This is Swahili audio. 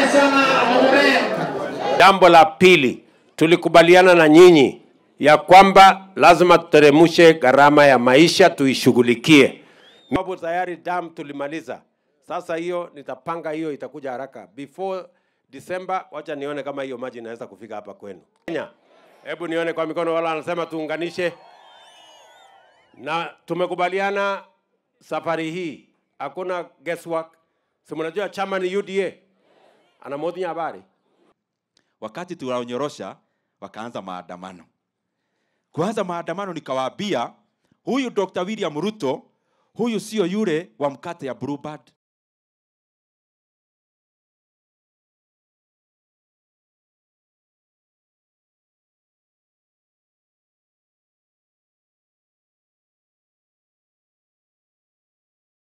Jambo la pili, tulikubaliana na nyinyi ya kwamba lazima tuteremshe gharama ya maisha tuishughulikie. Sababu tayari dam tulimaliza, sasa hiyo nitapanga hiyo itakuja haraka before December. Wacha nione kama hiyo maji inaweza kufika hapa kwenu Kenya. Hebu nione kwa mikono, wala anasema tuunganishe, na tumekubaliana safari hii hakuna guesswork. Si mnajua chama ni UDA, anamotinya habari wakati tunaonyorosha wakaanza maandamano. Kuanza maandamano, nikawaambia huyu Dr. William Ruto, huyu sio yule wa mkate ya Bluebird,